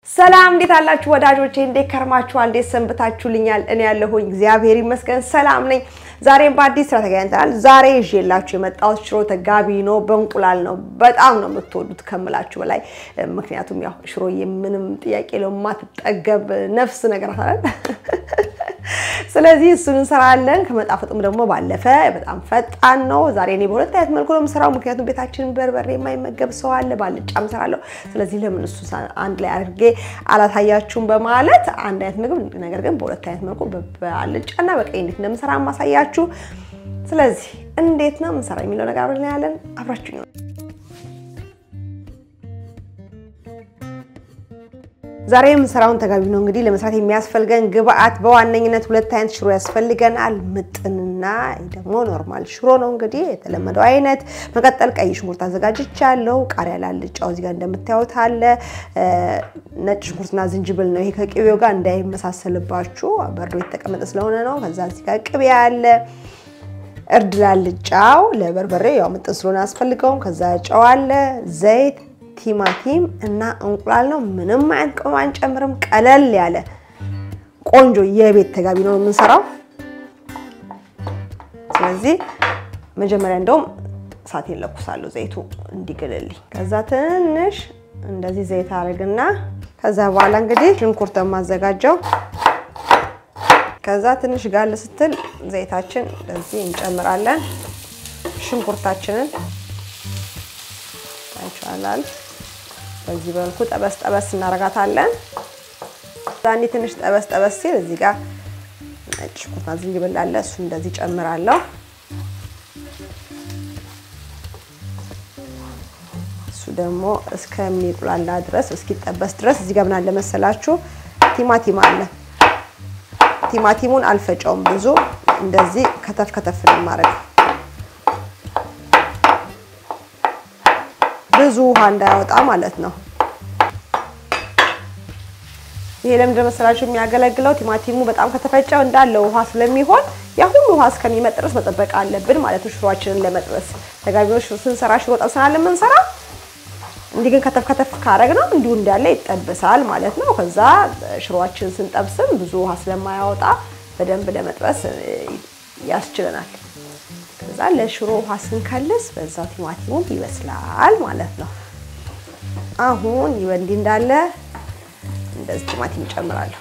ሰላም እንዴት አላችሁ ወዳጆቼ? እንዴት ከርማችኋል? እንዴት ሰንብታችሁልኛል? እኔ ያለሁኝ እግዚአብሔር ይመስገን ሰላም ነኝ። ዛሬም በአዲስ ስራ ተገናኝተናል። ዛሬ ይዤላችሁ የመጣሁት ሽሮ ተጋቢ ነው፣ በእንቁላል ነው። በጣም ነው የምትወዱት ከምላችሁ በላይ። ምክንያቱም ያው ሽሮዬ ምንም ጥያቄ የለውም የማትጠገብ ነፍስ ነገር አለ። ስለዚህ እሱን እንሰራለን። ከመጣፈጡም ደግሞ ባለፈ በጣም ፈጣን ነው። ዛሬ እኔ በሁለት አይነት መልኩ ነው የምሰራው፣ ምክንያቱም ቤታችንን በርበሬ የማይመገብ ሰው አለ፣ ባልጫ እሰራለሁ። ስለዚህ ለምን እሱ አንድ ላይ አድርጌ አላሳያችሁም በማለት አንድ አይነት ምግብ ነገር ግን በሁለት አይነት መልኩ በአልጫና በቀይ እንዴት እንደምሰራ ማሳያችሁ። ስለዚህ እንዴት ነው የምንሰራ የሚለው ነገር አብረን ያለን አብራችሁ ነው። ዛሬ የምንሰራውን ተጋቢ ነው። እንግዲህ ለመስራት የሚያስፈልገን ግብአት በዋነኝነት ሁለት አይነት ሽሮ ያስፈልገናል። ምጥንና ደግሞ ኖርማል ሽሮ ነው እንግዲህ የተለመደው አይነት። መቀጠል ቀይ ሽንኩርት አዘጋጅቻለሁ። ቃሪያ ላልጫው እዚህ ጋር እንደምታዩት አለ። ነጭ ሽንኩርትና ዝንጅብል ነው። ይሄ ከቅቤው ጋር እንዳይመሳሰልባችሁ በርዶ የተቀመጠ ስለሆነ ነው። ከዛ እዚህ ጋር ቅቤ አለ። እርድ ላልጫው ለበርበሬ ያው ምጥን ስለሆነ አያስፈልገውም። ከዛ ጨው አለ፣ ዘይት ቲማቲም እና እንቁላል ነው። ምንም አይነት ቅመም አንጨምርም። ቀለል ያለ ቆንጆ የቤት ተጋቢ ነው የምንሰራው። ስለዚህ መጀመሪያ እንደውም እሳቴን ለኩሳለሁ ዘይቱ እንዲግልልኝ። ከዛ ትንሽ እንደዚህ ዘይት አድርግና ከዛ በኋላ እንግዲህ ሽንኩርት የማዘጋጀው ከዛ ትንሽ ጋል ስትል ዘይታችን እንደዚህ እንጨምራለን። ሽንኩርታችንን ይቻላል በዚህ መልኩ ጠበስ ጠበስ እናደርጋታለን። ዛኔ ትንሽ ጠበስ ጠበስ ሲል እዚህ ጋር ነጭ ሽንኩርትና ዝንጅብል አለ። እሱ እንደዚህ ጨምራለሁ። እሱ ደግሞ እስከሚቁላላ ድረስ እስኪጠበስ ድረስ እዚህ ጋር ምን አለ መሰላችሁ ቲማቲም አለ። ቲማቲሙን አልፈጨውም ብዙ እንደዚህ ከተፍ ከተፍ ነው የማደርገው ብዙ ውሃ እንዳያወጣ ማለት ነው። ይሄ ለምንድን መሰላችሁ የሚያገለግለው ቲማቲሙ በጣም ከተፈጨው እንዳለ ውሃ ስለሚሆን ያ ሁሉ ውሃ እስከሚመጥ ድረስ መጠበቅ አለብን ማለት ነው። ሽሮአችንን ለመጥበስ ተጋቢዎች ስንሰራ ሽሮ ጠብሰናል የምንሰራ እንዲህ ግን ከተፍ ከተፍ ካረግ ነው እንዲሁ እንዳለ ይጠበሳል ማለት ነው። ከዛ ሽሮአችንን ስንጠብስም ብዙ ውሃ ስለማያወጣ በደንብ ለመጥበስ ያስችለናል። ከዛ ለሽሮ ውሃ ስንከልስ በዛው ቲማቲሙም ይበስላል ማለት ነው። አሁን ይወንዲ እንዳለ እንደዚህ ቲማቲም እጨምራለሁ።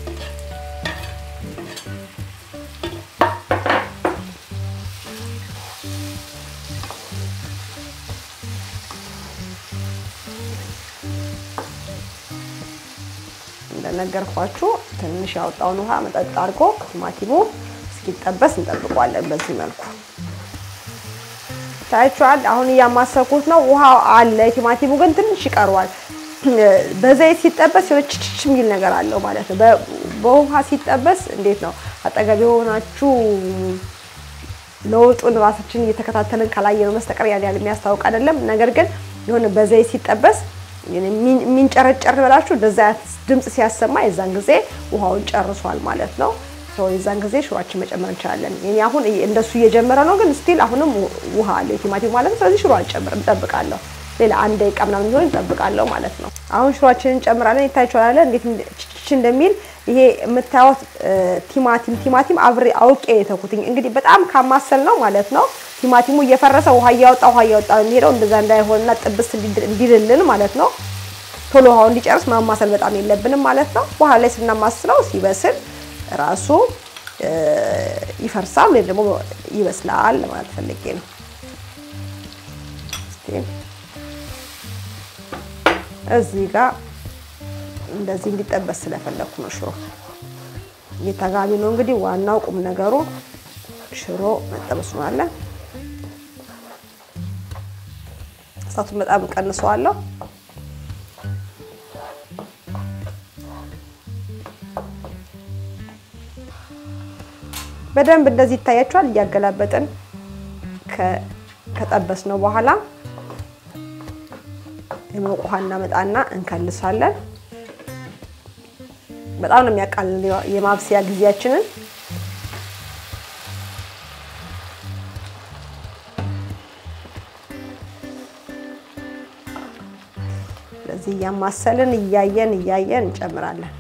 እንደነገርኳችሁ ትንሽ ያወጣውን ውሃ መጠጥ አድርጎ ቲማቲሙ እስኪጠበስ እንጠብቋለን በዚህ መልኩ ታያችኋል። አሁን እያማሰኩት ነው። ውሃ አለ፣ ቲማቲሙ ግን ትንሽ ይቀረዋል። በዘይት ሲጠበስ የሆነ ችችች የሚል ነገር አለው ማለት ነው። በውሃ ሲጠበስ እንዴት ነው አጠገብ የሆናችሁ ለውጡን ራሳችን እየተከታተልን ካላየነው በስተቀር ያን ያህል የሚያስታውቅ አይደለም። ነገር ግን የሆነ በዘይት ሲጠበስ የሚንጨረጨር በላችሁ እንደዛ ድምፅ ሲያሰማ የዛን ጊዜ ውሃውን ጨርሷል ማለት ነው። የዛን ጊዜ ሽሮአችን መጨመር እንችላለን። እኔ አሁን እንደሱ እየጀመረ ነው፣ ግን ስቲል አሁንም ውሃ አለ የቲማቲም ማለት ነው። ስለዚህ ሽሮ አልጨምርም፣ እንጠብቃለሁ። ሌላ አንድ ደቂቃ ምናምን ቢሆን እንጠብቃለሁ ማለት ነው። አሁን ሽሮአችንን እንጨምራለን። ይታያችኋል እንዴት ችች እንደሚል ይሄ የምታዩት ቲማቲም ቲማቲም አብሬ አውቄ የተኩትኝ እንግዲህ በጣም ካማሰል ነው ማለት ነው። ቲማቲሙ እየፈረሰ ውሃ እያወጣ ውሃ እያወጣ የሚሄደው እንደዛ እንዳይሆንና ጥብስ እንዲልልን ማለት ነው። ቶሎ ውሃው እንዲጨርስ ማማሰል በጣም የለብንም ማለት ነው። በኋላ ላይ ስናማስለው ሲበስል ራሱ ይፈርሳል ወይም ደግሞ ይበስላል ለማለት ፈልጌ ነው። እዚህ ጋር እንደዚህ እንዲጠበስ ስለፈለኩ ነው። ሽሮ እየተጋቢ ነው እንግዲህ ዋናው ቁም ነገሩ ሽሮ መጠበሱ ነው አለ። እሳቱን በጣም ቀንሰዋለሁ። በደንብ እንደዚህ ይታያችኋል። እያገላበጥን ከጠበስ ነው በኋላ የሞቀ ውሃ እናመጣና እንከልሳለን። በጣም ነው የሚያቃልል የማብሰያ ጊዜያችንን። ስለዚህ እያማሰልን እያየን እያየን እንጨምራለን።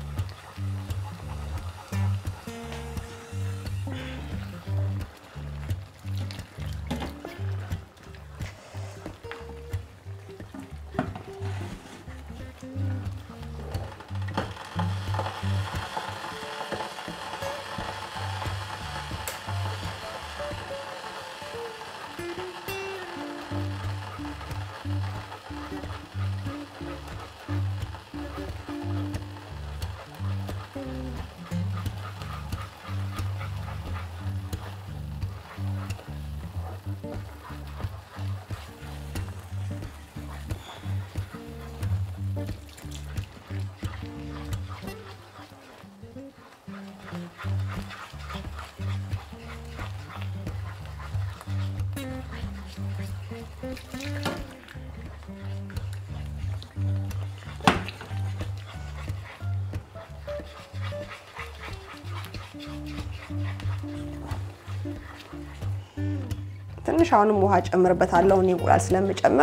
ትንሽ አሁንም ውሃ ጨምርበታለሁ እኔ እንቁላል ስለምጨምር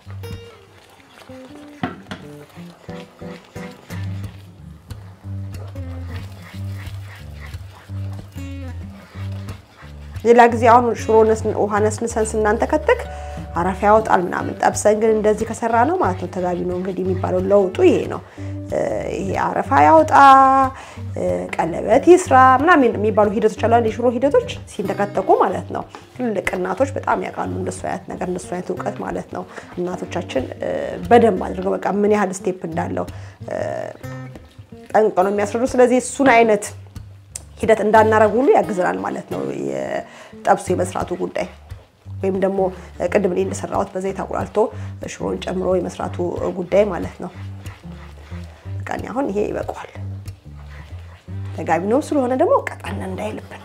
ሌላ ጊዜ አሁን ሽሮ ውሃ ነስንሰን ስናንተከትክ አረፋ ያወጣል ምናምን። ጠብሰን ግን እንደዚህ ከሰራ ነው ማለት ነው ተጋቢ ነው እንግዲህ የሚባለው ለውጡ ይሄ ነው። ይሄ አረፋ ያውጣ ቀለበት ይስራ ምናምን የሚባሉ ሂደቶች አሉ። የሽሮ ሂደቶች ሲንተከተኩ ማለት ነው። ትልልቅ እናቶች በጣም ያውቃሉ እንደሱ አይነት ነገር እንደሱ አይነት እውቀት ማለት ነው። እናቶቻችን በደንብ አድርገው በቃ ምን ያህል ስቴፕ እንዳለው ጠንቅቀው ነው የሚያስረዱ። ስለዚህ እሱን አይነት ሂደት እንዳናረግ ሁሉ ያግዘናል ማለት ነው የጠብሱ የመስራቱ ጉዳይ ወይም ደግሞ ቅድም እኔ እንደሰራሁት በዘይት አቁላልቶ ሽሮን ጨምሮ የመስራቱ ጉዳይ ማለት ነው። በቃ እኔ አሁን ይሄ ይበቃዋል። ተጋቢ ነው ስለሆነ ደግሞ ቀጠን እንዳይልብን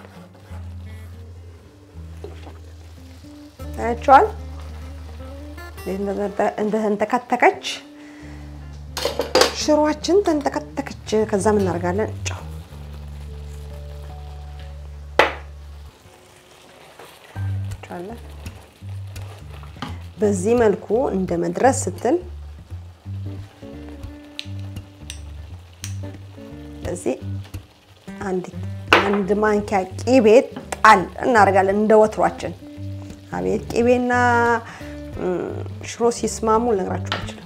ታያቸዋል። እንደተንተከተከች ሽሮአችን ተንተከተከች። ከዛ ምን እናደርጋለን? ጨው በዚህ መልኩ እንደ መድረስ ስትል በዚህ አንድ ማንኪያ ቂቤ ጣል እናደርጋለን እንደ ወትሯችን። አቤት ቂቤና ሽሮ ሲስማሙ ልነግራችሁ አልችልም።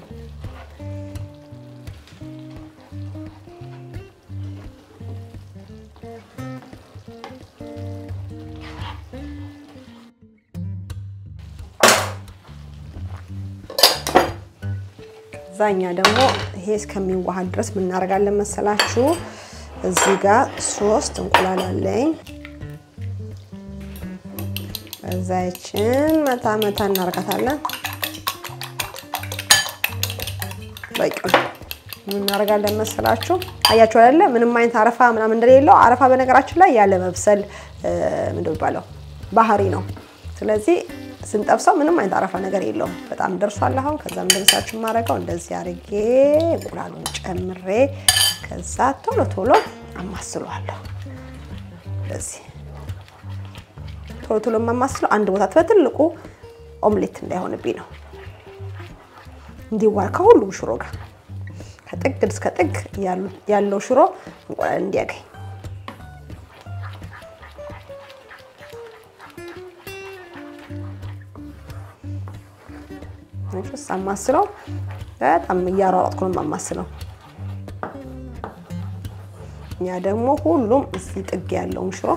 ዛኛ ደግሞ ይሄ እስከሚዋሃድ ድረስ ምን እናደርጋለን መሰላችሁ? እዚህ ጋር ሶስት እንቁላል አለኝ። እዛችን መታ መታ እናደርጋታለን። በቂ ምን እናደርጋለን መሰላችሁ? አያችሁ አይደለ? ምንም አይነት አረፋ ምናምን እንደሌለው። አረፋ በነገራችን ላይ ያለ መብሰል ምንድን የሚባለው ባህሪ ነው። ስለዚህ ስንጠብሰው ምንም አይነት አረፋ ነገር የለውም። በጣም ደርሷል። አሁን ከዛ እንደምሳችሁ የማደርገው እንደዚህ አድርጌ እንቁላሉን ጨምሬ ከዛ ቶሎ ቶሎ አማስለዋለሁ። እንደዚህ ቶሎ ቶሎ የማማስለው አንድ ቦታ በትልቁ ኦምሌት እንዳይሆንብኝ ነው። እንዲዋል ከሁሉም ሽሮ ጋር ከጥግ እስከ ጥግ ያለው ሽሮ እንቁላል እንዲያገኝ ሳማስለው በጣም እያሯሯጥኩ ነው የማማስለው። እኛ ደግሞ ሁሉም እዚህ ጥግ ያለውን ሽሮ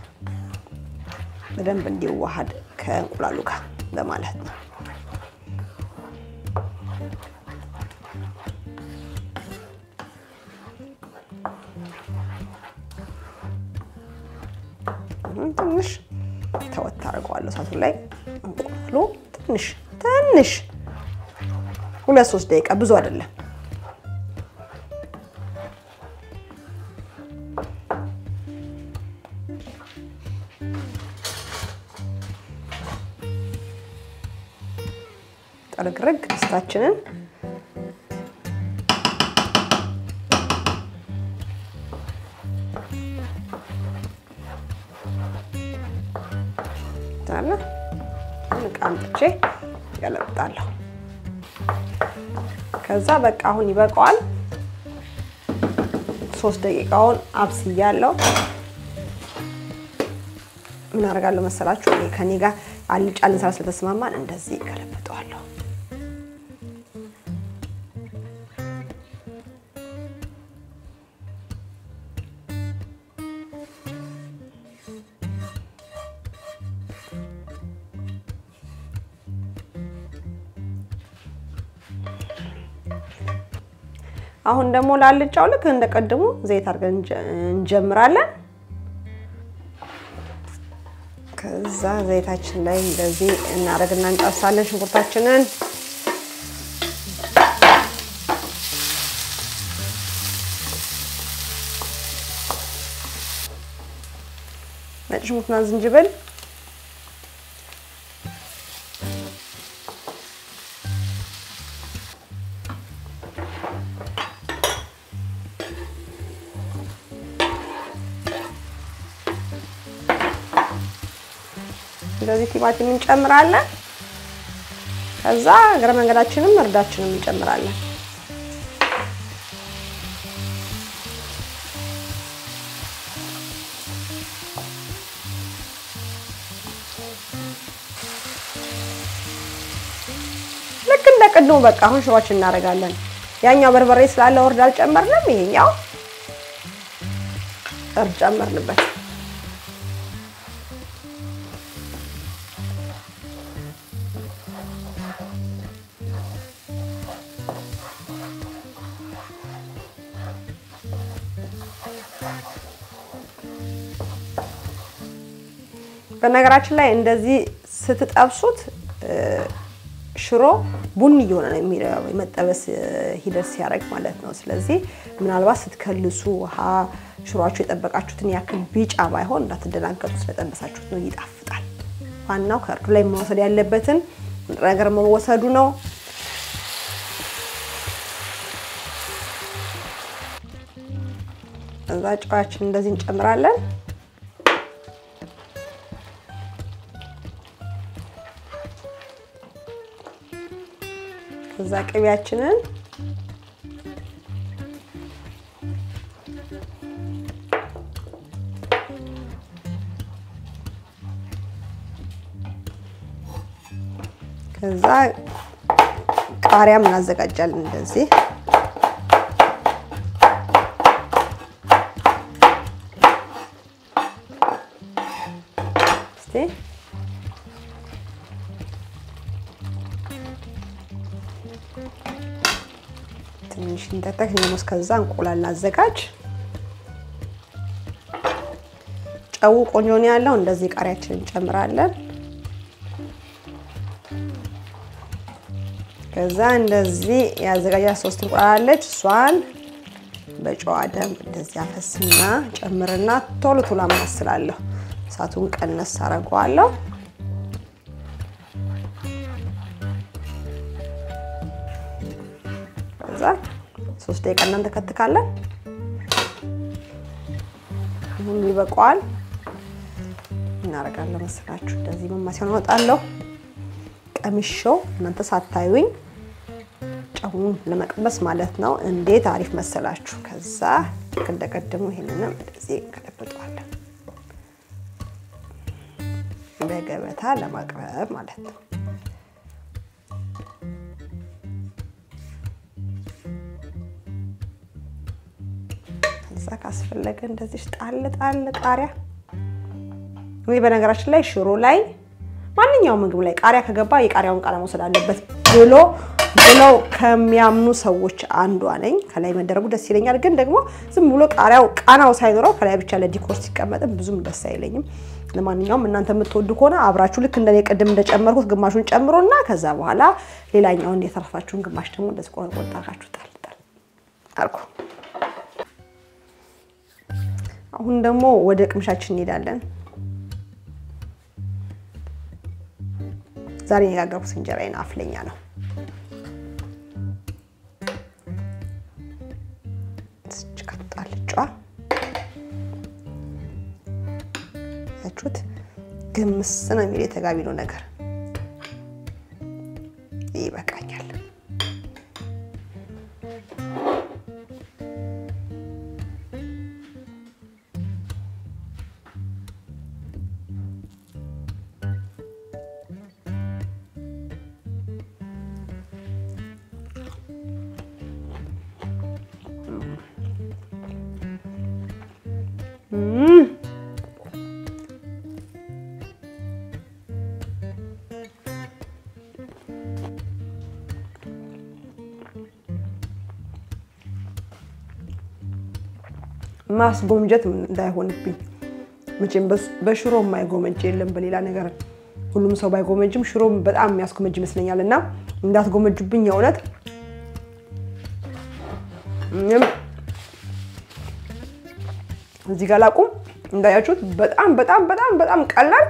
በደንብ እንዲዋሃድ ከእንቁላሉ ጋር በማለት ነው። ትንሽ ተወት አድርገዋለሁ እሳቱ ላይ እንቁላሉ ትንሽ ትንሽ ሁለት ሶስት ደቂቃ ብዙ አይደለም። ጥርግርግ ድስታችንን ታለ እቃ አምጥቼ ያለብጣለሁ። ከዛ በቃ አሁን ይበቃዋል። ሶስት ደቂቃውን አብስያለሁ። ምን አደርጋለሁ መሰላችሁ? እኔ ከኔ ጋር አልጫ ልንሰራ ስለተስማማን እንደዚህ ገለብጠዋለሁ። አሁን ደግሞ ላልጫው ልክ እንደቀድሙ ዘይት አድርገን እንጀምራለን። ከዛ ዘይታችን ላይ እንደዚህ እናደርግና እንጨርሳለን ሽንኩርታችንን። ነጭ ሽንኩርትና ዝንጅብል እንደዚህ ቲማቲም እንጨምራለን። ከዛ እግረ መንገዳችንም እርዳችንም እንጨምራለን። ልክ እንደ ቅድሙ በቃ አሁን ሽሮችን እናደርጋለን። ያኛው በርበሬ ስላለ እርድ አልጨመርንም። ይሄኛው እርድ ጨመርንበት። በነገራችን ላይ እንደዚህ ስትጠብሱት ሽሮ ቡኒ እየሆነ ነው የሚለው የመጠበስ ሂደት ሲያደርግ ማለት ነው። ስለዚህ ምናልባት ስትከልሱ ውሃ ሽሮአችሁ የጠበቃችሁትን ያክል ቢጫ ባይሆን እንዳትደናገጡ፣ ስለጠበሳችሁት ነው፣ ይጣፍጣል። ዋናው ከእርዱ ላይ መወሰድ ያለበትን ነገር መወሰዱ ነው። እዛ ጨዋችን እንደዚህ እንጨምራለን። ከዛ ቅቤያችንን ከዛ ቃሪያም እናዘጋጃለን እንደዚህ እስቲ ትንሽ እንተተክ ደግሞ እስከዛ እንቁላል እናዘጋጅ። ጨው ቆንጆ ነው ያለው። እንደዚህ ቃሪያችንን እንጨምራለን። ከዛ እንደዚህ ያዘጋጃ ሶስት እንቁላል አለች። እሷን በጨዋ ደንብ እንደዚህ አፈስና ጨምርና ቶሎ ቶሎ አማስላለሁ። እሳቱን ቀነስ አደርገዋለሁ። ከዛ ሶስት ደቂቃ እናንተ ከትካለን። አሁን ይበቃዋል። እናደርጋለን መሰላችሁ እንደዚህ መማሲያውን አወጣለሁ። ቀምሾው እናንተ ሳታዩኝ ጨውን ለመቅመስ ማለት ነው። እንዴት አሪፍ መሰላችሁ። ከዛ እንደቀደሙ ይሄንንም እንደዚህ እንገለብጠዋለን በገበታ ለማቅረብ ማለት ነው። ከዛ ካስፈለገ እንደዚህ ጣል ጣል ቃሪያ ወይ በነገራችን ላይ ሽሮ ላይ ማንኛውም ምግብ ላይ ቃሪያ ከገባ የቃሪያውን ቃሪያ መውሰድ አለበት ብሎ ብለው ከሚያምኑ ሰዎች አንዷ ነኝ። ከላይ መደረጉ ደስ ይለኛል፣ ግን ደግሞ ዝም ብሎ ቃሪያው ቃናው ሳይኖረው ከላይ ብቻ ለዲኮር ሲቀመጥም ብዙም ደስ አይለኝም። ለማንኛውም እናንተ የምትወዱ ከሆነ አብራችሁ ልክ እንደኔ ቅድም እንደጨመርኩት ግማሹን ጨምሮና ከዛ በኋላ ሌላኛውን የተረፋችሁን ግማሽ ደግሞ እንደዚህ ቆርቆ ጣራችሁ ጣል ጣል አልኩ። አሁን ደግሞ ወደ ቅምሻችን እንሄዳለን። ዛሬ የጋገርኩት እንጀራዬን አፍለኛ ነው። ጣልጫ ያችሁት ግምስ ነው የሚል የተጋቢ ነው ነገር ይበቃኛል። ማስጎምጀት እንዳይሆንብኝ መቼም በሽሮ የማይጎመጅ የለም። በሌላ ነገር ሁሉም ሰው ባይጎመጅም ሽሮ በጣም የሚያስጎመጅ ይመስለኛል። እና እንዳትጎመጁብኝ የእውነት እዚህ ጋር ላቁም። እንዳያችሁት በጣም በጣም በጣም በጣም ቀላል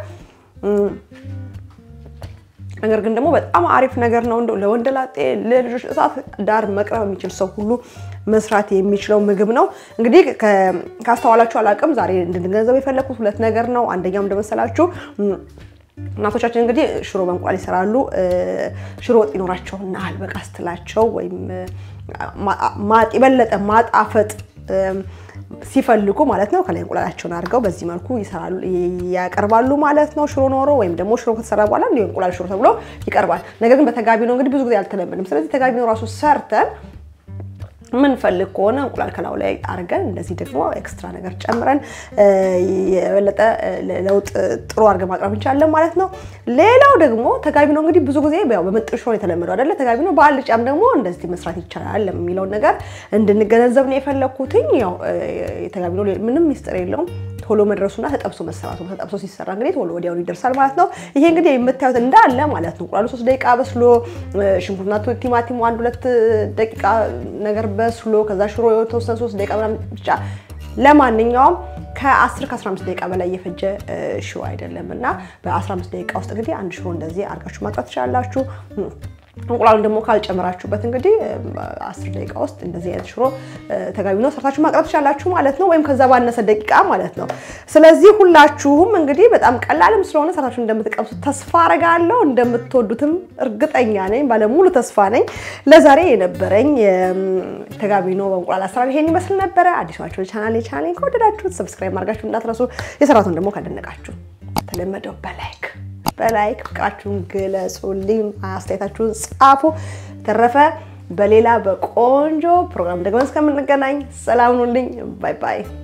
ነገር ግን ደግሞ በጣም አሪፍ ነገር ነው። እንደው ለወንደላጤ ለልጆች እሳት ዳር መቅረብ የሚችል ሰው ሁሉ መስራት የሚችለው ምግብ ነው። እንግዲህ ካስተዋላችሁ አላውቅም፣ ዛሬ እንድንገነዘብ የፈለኩት ሁለት ነገር ነው። አንደኛው እንደመሰላችሁ እናቶቻችን እንግዲህ ሽሮ በእንቁላል ይሰራሉ። ሽሮ ወጥ ይኖራቸውና አልበቃ ስትላቸው ወይም የበለጠ ማጣፈጥ ሲፈልጉ ማለት ነው ከላይ እንቁላላቸውን አድርገው በዚህ መልኩ ይሰራሉ ያቀርባሉ ማለት ነው። ሽሮ ኖሮ ወይም ደግሞ ሽሮ ከተሰራ በኋላ እንዲሁ እንቁላል ሽሮ ተብሎ ይቀርባል። ነገር ግን በተጋቢ ነው እንግዲህ ብዙ ጊዜ አልተለመድም። ስለዚህ ተጋቢ ነው ራሱ ሰርተን ምንፈልግ ከሆነ እንቁላል ከላዩ ላይ አድርገን እንደዚህ ደግሞ ኤክስትራ ነገር ጨምረን የበለጠ ለውጥ ጥሩ አድርገን ማቅረብ እንችላለን ማለት ነው። ሌላው ደግሞ ተጋቢ ነው እንግዲህ ብዙ ጊዜ ያው በምጥን ሽሮ የተለመደው አይደለ? ተጋቢ ነው በአልጫም ደግሞ እንደዚህ መስራት ይቻላል የሚለውን ነገር እንድንገነዘብ ነው የፈለግኩትኝ። ያው ተጋቢ ነው ምንም ሚስጥር የለውም ቶሎ መድረሱና ተጠብሶ መሰራቱ ተጠብሶ ሲሰራ እንግዲህ ቶሎ ወዲያውኑ ይደርሳል ማለት ነው። ይሄ እንግዲህ የምታዩት እንዳለ ማለት ነው እንቁላሉ ሶስት ደቂቃ በስሎ ሽንኩርትና ቲማቲሙ አንድ ሁለት ደቂቃ ነገር በስሎ ከዛ ሽሮ የተወሰነ ሶስት ደቂቃ ምናምን ብቻ ለማንኛውም ከ10 ከ15 ደቂቃ በላይ የፈጀ ሽሮ አይደለም እና በ15 ደቂቃ ውስጥ እንግዲህ አንድ ሽሮ እንደዚህ አድርጋችሁ ማጥራት ትችላላችሁ። እንቁላሉን ደግሞ ካልጨመራችሁበት እንግዲህ አስር ደቂቃ ውስጥ እንደዚህ አይነት ሽሮ ተጋቢ ነው ሰርታችሁ ማቅረብ ትችላላችሁ ማለት ነው። ወይም ከዛ ባነሰ ደቂቃ ማለት ነው። ስለዚህ ሁላችሁም እንግዲህ በጣም ቀላልም ስለሆነ ሰርታችሁ እንደምትቀምሱት ተስፋ አረጋለሁ። እንደምትወዱትም እርግጠኛ ነኝ፣ ባለሙሉ ተስፋ ነኝ። ለዛሬ የነበረኝ ተጋቢ ነው በእንቁላል አሰራር ይሄን ይመስል ነበረ። አዲስ ናችሁ ቻናል ቻናሌን ከወደዳችሁት ሰብስክራይብ ማድረጋችሁ እንዳትረሱ። የሰራቱን ደግሞ ካደነቃችሁ ተለመደው በላይክ በላይክ ፍቅራችሁን ግለጹልኝ፣ አስተያየታችሁን ጻፉ። ተረፈ በሌላ በቆንጆ ፕሮግራም ደግሞ እስከምንገናኝ ሰላም ሁኑልኝ። ባይ ባይ።